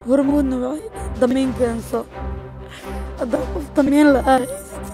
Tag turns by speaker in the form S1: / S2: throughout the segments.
S1: hormuudna waxay dhahay damiin keenso haddaa qof damiin la-aa haysatid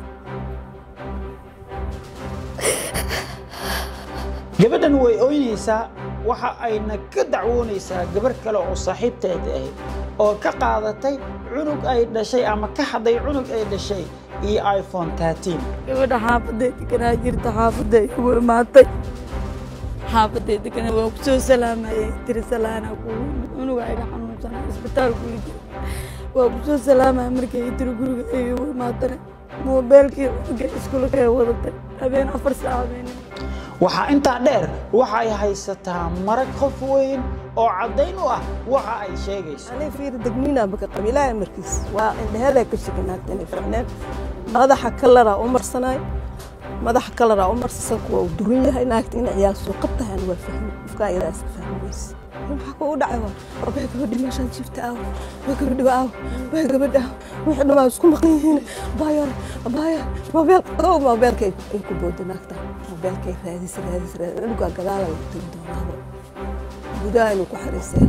S2: gabadhan way ooynaysaa waxa ayna ka dacwoonaysaa gabarh kale oo saaxiibteed ahayd oo ka qaadatay cunug ay dhashay ama ka hadday cunug ay dhashay iyo iphone tatiin
S1: gabadha xaafadday deganaa jirta xaafadday igu imaatay xaafadday deganaa waa ku soo salaamayay tiri salaana kugu cunuga iga xanuunsanaa isbitaal kuli jira waa ku soo salaamaya markay i tiri guriga ay igu imaatana moobeelkii cunuga iskuulka ay wadatay habeen afar saac habeenimo
S2: waxaa intaa dheer waxay haysataa marag qof weyn oo caddayn u ah waxa ay sheegayso
S3: anay fiir degmiina baka qabiilaa markiis waa indheheeday ka shakanaagta inay ficneen madaxa kalaraa u marsanaay madaxa kalaraa u marsasan kuwa uu duran yahay naagta in ciyaal suuqad tahan waa fahmi qofka ayadaa iska fahmi weyse maxaa kugu dhacay waa wabay gabadhi meeshaan jiifta aaw way gabadhi aaw way gabadhi aaw wixii dhamaa isku maqan yihiin baayar baayar moobeel ow moobeelkay ay ku booda naagta moobeelkay raadis raadis raadis cunugaa gadaala lagu tegi doonaaba gudaha inuu ku xariisay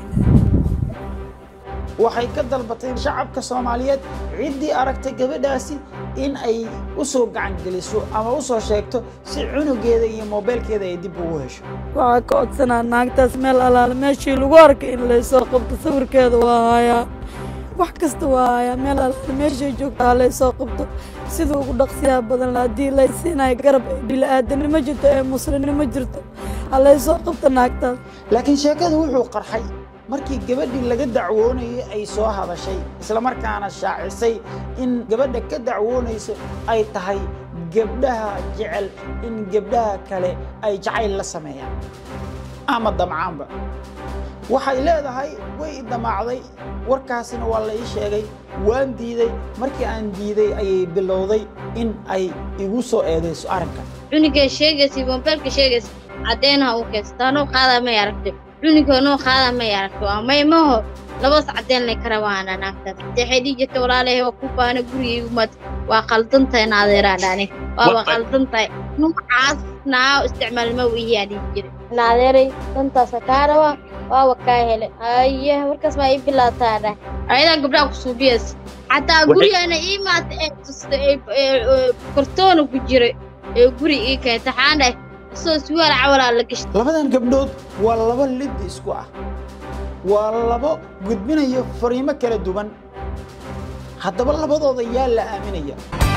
S2: waxay ka dalbatay shacabka soomaaliyeed ciddii aragtay gabadhaasi in ay u soo gacangeliso ama u soo sheegto si cunugeeda iyo moobeelkeeda ay dib ugu hesho
S1: waxaa ka codsanaa naagtaas meel alaale meeshii lagu arkay in laysoo qabto sawirkeeda waa hayaa wax kasta waa hayaa meel alaale meeshay joogto ha laysoo qabto sida ugu dhaqsiyaha badan la haddii laysiinayo garab ee bili-aadanimo jirto ee muslimnimo jirto ha laysoo qabto naagtaas
S2: laakiin sheekadu wuxuu qarxay markii gabadhii laga dacwoonayay ay soo hadashay islamarkaana shaacisay in gabadha ka dacwoonayso ay tahay gabdhaha jecel in gabdhaha kale ay jacayl la sameeyaan ama damcaanba waxay leedahay way i damaacday warkaasina waa la ii sheegay waan diiday markii aan diiday ayay bilowday in ay igu soo eedayso arrinka
S4: cunugay sheegaysa moobeelka sheegaysa caddeenha u keensato anuu qaadaa may aragtay cunugii anuu qaadaa may aragtay waa may maho labas caddeen lay ka rabaana naagtaas waxay dhihi jirta walaalahay waa ku baana gurigaygu maad waa qaldantahay naadeeraa dhaani waaba qaldantahay nuucaas naa isticmaal ma wiyaa dhihi jira naadeeray dantaasa kaa rabaa waaba kaa hele aye warkaas maa ii bilaataa dhah ayadaa gabdhaha ku suubiyays xataa gurigana ii maata ee tusta ee kartoona ku jira ee guri ii keenta xaan dhahay isoo suwaal cawalaa la gashtay
S2: labadan gabdhood waa laba lid isku ah waa labo gudbinayo fariimo kala duwan haddaba labadooda yaa la aaminaya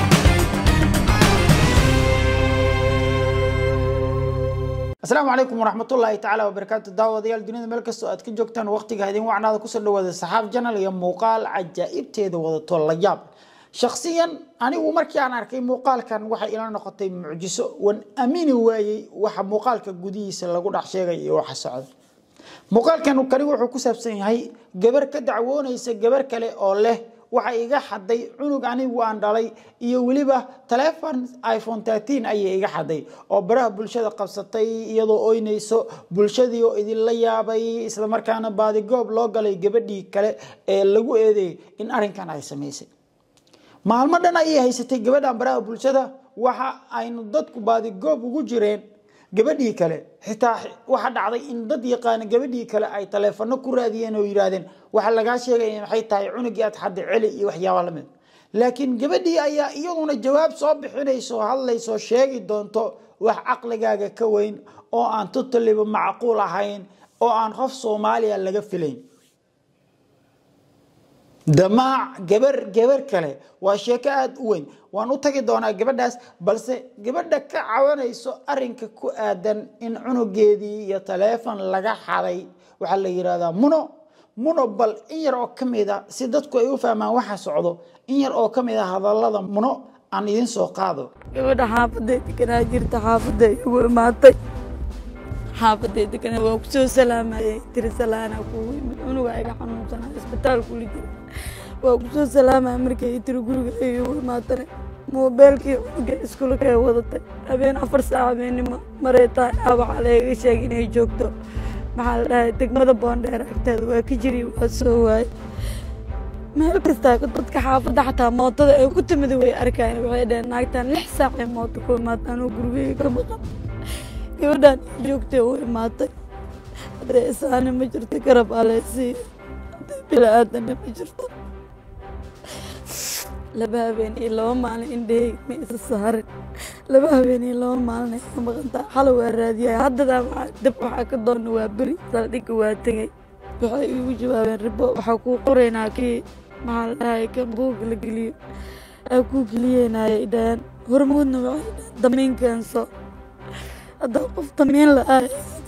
S2: asalaamu calaykum waraxmatullaahi tacaala wabarakaatu daawadayaal dunida meel kastoo aad ka joogtaan waqtiga idin wacnaada kusoo dhawaada saxaab janal iyo muuqaal cajaa'ibteeda wadato la yaab shakhsiyan anigu markii aan arkay muuqaalkan waxay ila noqotay mucjiso wan aamini waayey waxa muuqaalka gudihiisa lagu dhex sheegay iyo waxa socda muuqaalkan kani wuxuu ku saabsan yahay gabar ka dacwoonaysa gabar kale oo leh waxa iga xaday cunug anigu aan dhalay iyo weliba taleefon iphone tatiin ayay iga xaday oo baraha bulshada qabsatay iyadoo oynayso bulshadii oo idinla yaabay islamarkaana baadigoob loo galay gabadhii kale ee lagu eedeeyay in arrinkan ay samaysay maalmo dhan ayay haysatay gabadhan baraha bulshada waxa aynu dadku baadigoob ugu jireen gabadhii kale xitaa waxa dhacday in dad yaqaana gabadhii kale ay taleefano ku raadiyeen oo yidhaahdeen waxa lagaa sheegaya maxay tahay cunugii aad xadday celi iyo waxyaaba lamid laakiin gabadhii ayaa iyaduna jawaab soo bixinayso hadlayso sheegi doonto wax caqligaaga ka weyn oo aan tutaliba macquul ahayn oo aan qof soomaaliya laga filayn damaac gabar gabar kale waa sheeko aada u weyn waan u tagi doonaa gabadhaas balse gabadha ka cawanayso arinka ku aadan in cunugeedii iyo taleefon laga xaday waxaa la yidhahdaa muno muno bal in yar oo ka mid a si dadku ay u fahmaan waxa socdo in yar oo ka mid a hadallada muno aan idiin soo qaado
S1: gabadha xaafadday deganaa jirta xaafadday igu imaatay xaafadday deganaa waa ku soo salaamayay tiri salaana kugu yimid cunuga iga xanuunsanaa isbitaal kuli jira waa ku soo salaamaya markay i tiri guriga ay igu imaatana moobeelkii cunuga iskuulka ay wadatay habeen afar saac habeenimo maray tahay aabaxa layga sheegay inay joogto maxaa la dhahay degmada boondheer agteeda waa ka jiri waa soo waayay meel kastaa dadka xaafadda xataa mootada ay ku timid way arkayan waxay dhaheen naagtan lix saac ay mooto ku imaataan oo gurigeyga ka maqan gabadhaan joogtay u imaatay haddee isaani ma jirto garab aleysiiyo haddee bila aadana ma jirto laba habeen iyo laba maalin indhaheyga ma isa saarin laba habeen iyo laba maalin ay ka maqantaa xala waa raadiyay haddadaa waxaa dab waxaa ka doona waa beri saldhigga waa tegay waxay iigu jawaabeen ribo waxaa kuu qoraynaa kii maxaa la dhahay kan buuga la geliyo aa kuu geliyeynaya idhahaan hormuudna waxay dhahaan damiin keenso haddaa qof damiin la-aa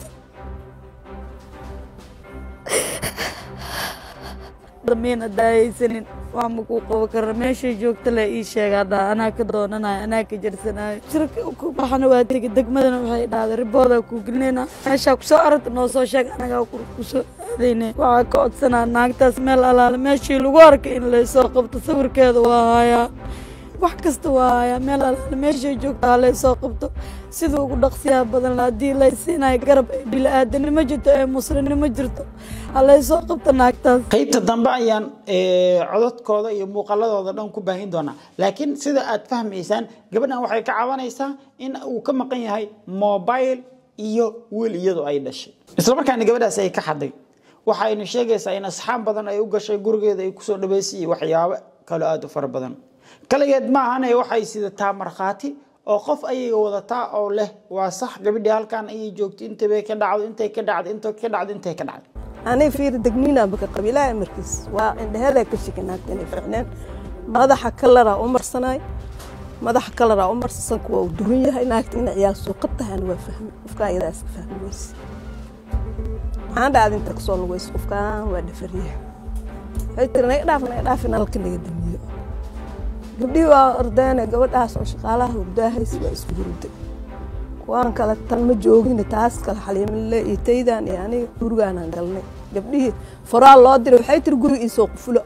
S1: damiin haddaa haysanin wax ma kuu qabo kara meeshay joogta le ii sheegaa dhaa anaa ka doonanayo anaa ka jarsanayo shirka ku baxana waa tegi degmadana waxay dhahday riboodaa kuu gelinayna meeshaa kusoo aragta noo soo sheeg anagaa kusoo aadayne waxaa ka codsanaa naagtaas meel alaale meeshii lagu arkay in laysoo qabto sawirkeeda waa hayaa wax kasta waa hayaa meel alaale meeshay joogta ha laysoo qabto sida ugu dhaqsiyaha badan haddii laysiinayo garab ee bili-aadanimo jirto ee muslimnimo jirto ha laysoo qabto naagtaas
S2: qaybta dambe ayaan eh, codadkooda iyo muuqaladooda dhan ku baahin doonaa laakiin sida aad fahmaysaan gabadhan waxay ka cabanaysaa in uu ka maqan yahay mobile iyo wiil iyadu ay dhashay islamarkaana gabadhaas ay ka xaday waxaynu sheegaysaa in asxaab badan ay u gashay gurigeeda ay kusoo dhaweysay iyo waxyaabo kaloo aada u fara badan kaligeed maahane waxay sidataa markhaati oo qof ayaga wadataa oo leh waa sax gabadhii halkan ayay joogtay intabay ka dhacdo intay ka dhacdo intay ka dhacdo intay ka dhacdo
S3: anay fiiri degniinaa baka qabiilaha markiis waa indheheedaa ka shikanaagta inay ficneen madaxa kalaraa u marsanaay madaxa kalaraa u marsa sanku waa u duran yahay naagta ina ciyaal suuqad tahayna waa fahmi qofkaa iyadaa iska fahmi weyse maxaan dhacda inta kasoo lugayso qofkaan waa dhafaryaha waxay tiri naga dhaaf naga dhaaf in halka naga damiyo gabdhihii waa ordeene gabadhaas oo shaqaalaha hurdaahays waa isku hurday kuwaan kale tan ma joogin taas kale xaliimile iyo taydan iyo aniga gurigaanaan galnay gabdhihii foraal loo diray waxay tiri guriga iisoo qufulo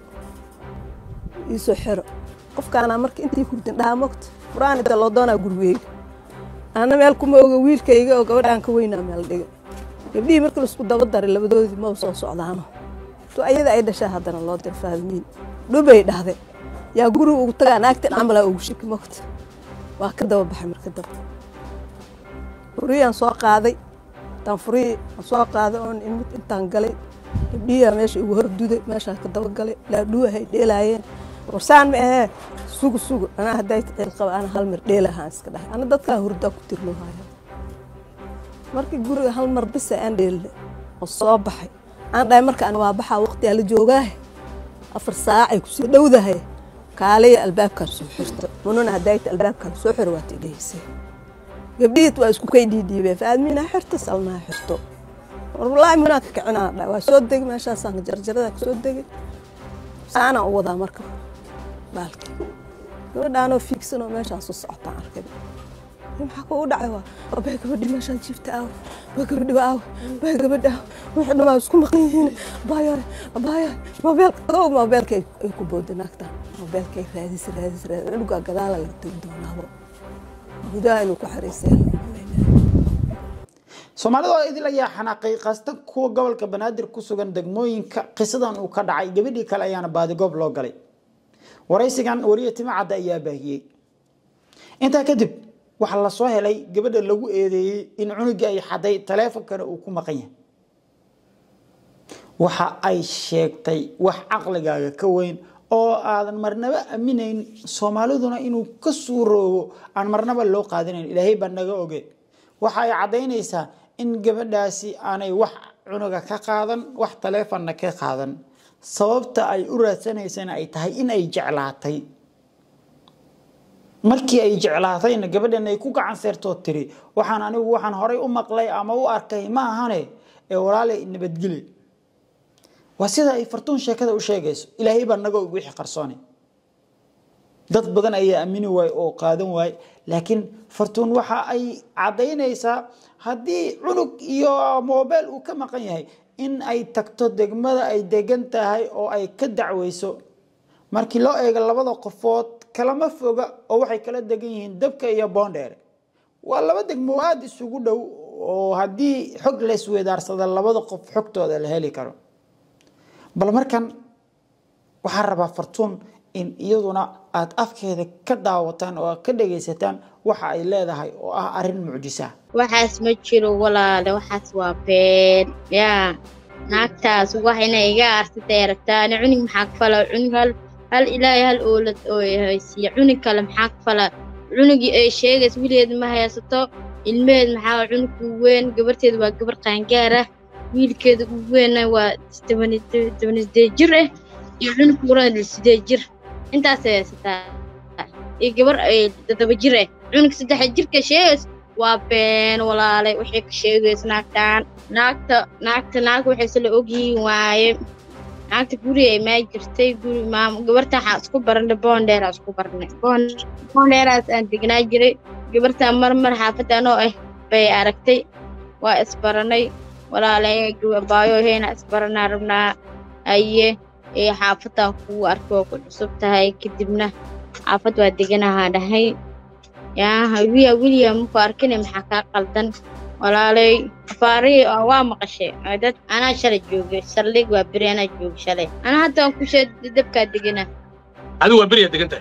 S3: iisoo xiro qofkaanaa marka intii hurdin dhaha mogta furaan inta loo doonaa gurigeyga ana meel kuma oga wiilkayga oo gabadhaan ka weynaa meel dhiga gabdhihii marka laisku daba daray labadoodii maba soo socdaano to ayada ay dhashaa haddana loo diray faadimiin dhubay dhahday yaa guriga ugu tagaa naagtan camalaa ugu shiki mogta waa ka daba baxay marka daba furiyaan soo qaaday intaan furihii aan soo qaaday oon imid intaan galay gabdhihiyaa meesha igu horduday meeshaa ka daba galay laadhuwahay dheelaayeen warsaan ma ahee sugu sugu anaa hadday cil qaba ana hal mar dheelahaan iska dhahay ana dadkaa hurdaa ku tirlo haya markii guriga hal mar bisa aan dheelne oo soo baxay aan dhahay marka ana waa baxaa waqtiyaa la joogaahe afar saacay kusii dhowdahay kaaliya albaabkaan soo xirta mununa hadayta albaabkaan soo xiro waad idhaysay gabdhihiid waa isku kay dhiidhiibeen faadmiina xirto salmaa xirto war wallaahi munaa ka kicinaa dha waa soo degay meeshaasaan jarjarada ka soo degay saanaan u wadaa marka baalki gabadhaanoo fiigsan oo meeshaan soo socotaan arkay maxaa kugu dhacay waa abay gabadhi meeshaan jiifta aaw waa gabadhi waa aaw waa gabadhi aaw wixii dhamaa isku maqan yihiin abaayaay abaayaay moobeelka kow moobeelka ay ku booda naagtaan moobeelka ay raadis raadis raadis dhugaa gadaala laga tegi doonaabo gudaha inuu ku xariisay
S2: soomaalida oo idil ayaa xanaaqay qaastan kuwa gobolka banaadir ku sugan degmooyinka qisadan uu ka dhacay gabadhii kale ayaana baadigoob loo galay waraysigan wariye timacadda ayaa baahiyey intaa kadib waxaa la soo helay gabadha lagu eedeeyey in cunugii ay xaday taleefonkana uu ku maqan yahay waxa ay sheegtay wax caqligaaga ka weyn oo aadan marnaba aminayn soomaaliduna inuu ka suuroobo aan marnaba loo qaadanayn ilaahay baa naga oge waxa ay caddaynaysaa in gabadhaasi aanay wax cunuga ka qaadan wax taleefonna ka qaadan sababta ay u raadsanaysana ay tahay in ay jeclaatay markii ay jeclaatayna gabadhan ay ku gacan seertoo tiri waxaan anigu waxaan horay u maqlay ama u arkay ma ahane ee walaalay nabadgeli waa sida ay fartuun sheekada u sheegayso ilaahay baa naga og wixii qarsoone dad badan ayaa aamini waaye oo qaadan waaye laakiin fartuun waxa ay caddaynaysaa haddii cunug iyo mobile uu ka maqan yahay in ay tagto degmada ay degan tahay oo ay ka dacweyso markii loo eego labada qofood kalama foga oo waxay kala degan yihiin dabka iyo boondheere waa laba degmo aada isugu dhow oo haddii xog laysweydaarsada labada qof xogtooda la heli karo bal markan waxaa rabaa fartuun in iyaduna aada afkeeda ka daawataan oo aad ka dhagaysataan waxa ay leedahay oo ah arrin mucjisa
S4: waxaas ma jiro walaale waxaas waa been yaa naagtaas wax inay iga aarsatay aragtaa ani cunug maxaa ka falaa cunug hal hal ilaahay hal oolad oo haysiiya cunug kale maxaa ka falaa cunugii ay sheegays wiligeed ma haysato ilmaheed maxaa cunug ugu weyn gabarteeda waa gabar qaangaar ah wiilkeeda ugu weynna waa toban sideed jir ah iyo cunug urana sideed jir intaasay haysataa iyo gabar ay toddoba jir ah cunug saddex jirka sheegays waa been walaalay waxay ka sheegays naagtaan naagta naagta naag waxayse la ogyihiin waaye naagta guri ay maa jirtay guri maam gabarta waxaa isku baranay boondheeraa isku baranay boondheeraas aan degnaa jiray gabartaa mar mar xaafadda anoo ah bay aragtay waa isbaranay walaalay baayo heyna isbaranaa rabnaa aye ee xaafaddan kugu arko oo ku cusub tahay kadibna xaafad waa deganahaa dhahay yaa wiya wiliya muku arkine maxaa kaa qaldan walaalay afaarihi waa maqashay dad anaa shalay joogay saldhig waa beri anaa joogay shalay anaa hadda aan kushe dabkaa degana
S5: adigu waa beriyaa degan tahay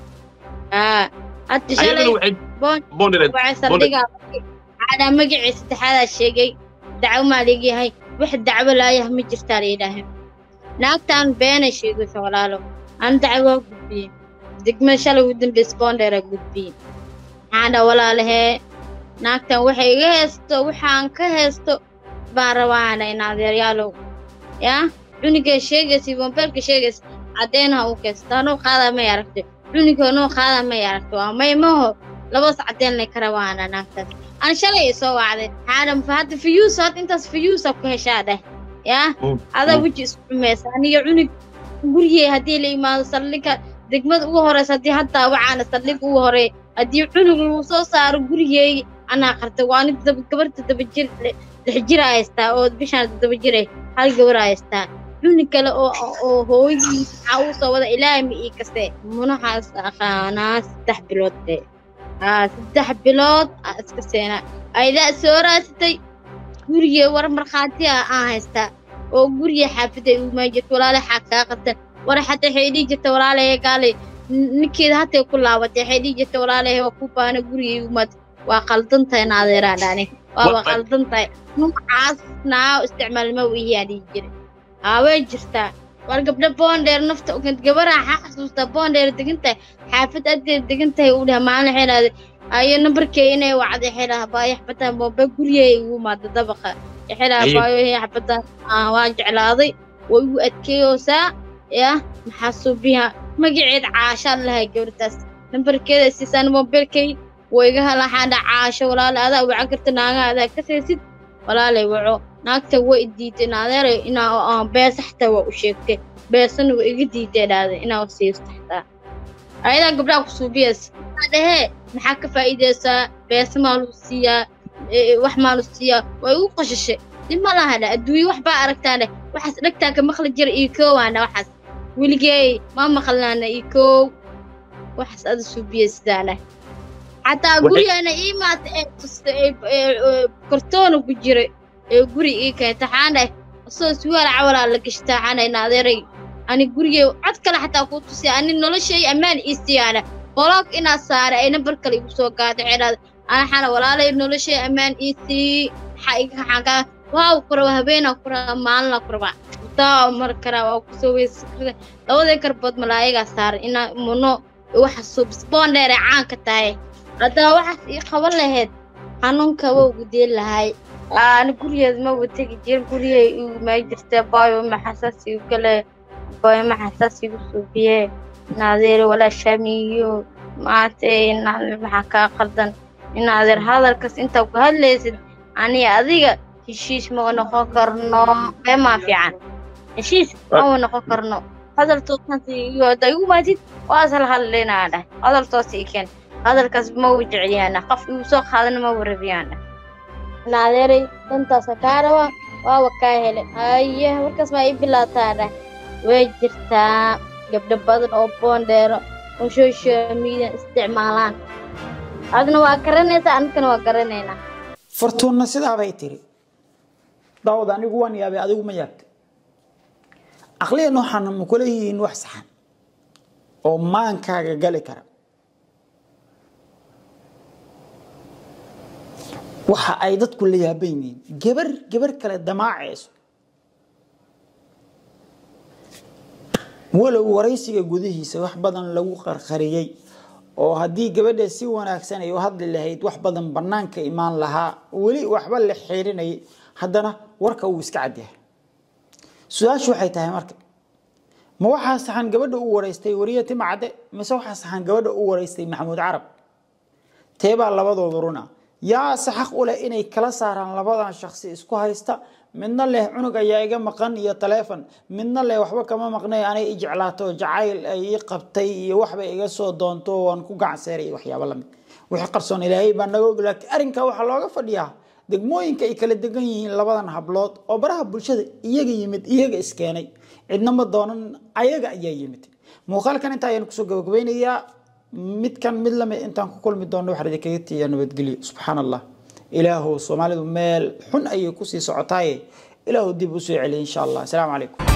S4: aa hadda shalay
S5: ayadana waxay
S4: boon
S5: boondhereed
S4: waxay saldhigaa cadaa magacii saddexaadaa sheegay dacwo maa leegyahay wax dacwo laayah ma jirtaa la yidhaahay naagtaan beenay sheegaysa walaalo aan dacwo waa gudbiyey degmada shalay ugu dambaysa boondheeraa gudbiyey maxaan dhaa walaalahee naagtan waxay iga haysto waxaan ka haysto baan rabaana in adeeryaalow yaa cunugay sheegaysa mobeelka sheegaysa caddeen ha u kaysta anuu qaadaa may aragto cunugii anuu qaadaa may aragto waa may maho labas caddeen lay ka rabaana naagtaas aan shalay i soo wacday xaadam fa hadda fiyuus hadda intaas fiyuusa ku heshaa dheh yaa adaa weji isku xumaysa aniga cunug gurigey haddii la imaado saldhigga degmada ugu horeysa haddii haddaa wacaana saldhig ugu horey haddii cunug lagu soo saaro gurigeey anaa qartay waa nig gabarta daba jir lix jira haystaa oo bishaan daba jire hal gabar haystaa cunug kale oo oo hooyadii maxaa uu soo wada ilaahay ma ii kaste munaxaas aqaanaa saddex bilood de aa saddex bilood aa iska seena aydaa soo raasatay gurigee war markhaati ah aan haystaa oo guriga xaafidda umaa jirta walaalay xaa kaa qabtan war xataa waxay dhihi jirta walaalay gaalay ninkeeda hatay ku laabatay waxay dhihi jirta walaalay waa ku baana gurigay umaad waa qaldan tahay naadeeraa dhani waaba qaldan tahay nuucaas naa isticmaalma wiyaa dhihi jiray aa way jirtaa war gabdho boondheer nafta ogant gabaraa xaa xasuustaa boondheer degan tahay xaafid adeed degan tahay uu dhaha maalin waxay dhahday ayo nambarkee inay wacday waxay dhaha baayo xabadaan boombe gurigay igu imaada dabaqa waxay dhaha baayo hee xabadaan waa jeclaaday way igu adkeeyoosaa yah maxaa suubiha magaceed caashaan lahay gabartaas nambarkeeda siisaan mobilkay wayga halaxaadha caasho walaale adaa wacan karta naagaha adaa ka saysid walaalay waco naagta way diiday naadeeray inaa beesa xataa waa u sheegtay beesana waa iga diiday dhahday inaa siisto xataa ayadaa gabdhaha ku suubiyas dhehee maxaa ka faa'iideysaa beesa maa lagu siiyaa wax maa lagu siiyaa way igu qashashay dib ma laha dha adduunye wax baa aragtaa dheh waxaas dhegtaa ka maqli jira iyo koowaana waxaas weligeey ma maqlaana iyo koow waxaas ada suubiya sidaa dheh xataa gurigana ii maata ee tusta ee kartoona ku jira ee guri ii keenta xaan dheh asoo suwaal cawalaa la gashtaa xanay naadeeray ani gurigey cod kale xataa kuu tusiya ani noloshay ammaan ii siiyaana boloog inaa saara ay nambar kale igu soo gaatay xidhaada ana xana walaalay noloshay ammaan ii sii maxaa iga xagaa waaw ku raba habeenaa ku raba maalina ku raba taa mar karaa waa kusoo weysakrada labadii garbood malaayagaa saaran inaa muno waxa subis boondheere caanka tahay haddaa waxaas ii qaban lahayd xanuunka waa ugu deen lahay ani gurigeed ma wategi jir gurigay igu maa jirta baayo maxasaas igu gale baayo maxasaas igu suubiye naadeere walaa shaamiyo maatay maxaa kaa qaldan in adeer hadalkas intaa ku hadlaysid ani adiga heshiis ma noqon karno beemaa fiican heshiis ma noqon karno hadal toosansiiyo haddaa igu maatid waa isla hadlaynaa dhah hadal toos ii keen hadalkaas ma u jeceliyaana qof igu soo qaadana ma warabiyaana naadeeray dantaasa kaa raba waaba kaa hele haye markaas maa ii bilaataa dhah way jirtaa gabdho badan oo boondheero oo social media isticmaalaan adna waa garanaysaa anigana waa garanaynaa
S2: fartuunna sidaabay tiri daawad anigu waan yaabay adigu ma yaabtay caqliyan waxaana ma kula yihiin wax saxan oo maankaaga gali kara waxa ay dadku la yaaban yihiin gabar gabar kale damaacayso walow waraysiga gudihiisa wax badan lagu qarqariyey oo haddii gabadha si wanaagsan ay u hadli lahayd wax badan banaanka imaan lahaa weli waxba la xiirinayay haddana warka uu iska cadyahay su-aashu waxay tahay marka ma waxaa saxan gabadha u waraystay wariye tima cadde mise waxaa saxan gabadha u waraystay maxamuud carab teebaa labadooda runa yaa se xaq u leh inay kala saaraan labadan shaksi isku haysta midna leh cunug ayaa iga maqan iyo taleefon midna leh waxba kama maqnay anay i jeclaato jacayl ay ii qabtay iyo waxbay iga soo doonto waan ku gacanseeray iyo waxyaabo lamid wixii qarsoon ilaahay baa naga og laakiin arrinkaa waxaa looga fadhiyaa degmooyinka ay kala degan yihiin labadan hablood oo baraha bulshada iyaga yimid iyaga iskeenay cidna ma doonan ayaga ayaa yimid muuqaalkan intaa ayaan kusoo gabagabeynayaa midkan mid lamid intaan ku kulmi doono waxaan idinkaga tiiyaa nabadgelyo subxaan allah ilaahu soomaalidu meel xun ayay kusii socotaaye ilaahu dib usoo celiya insha allah asalaamu calaykum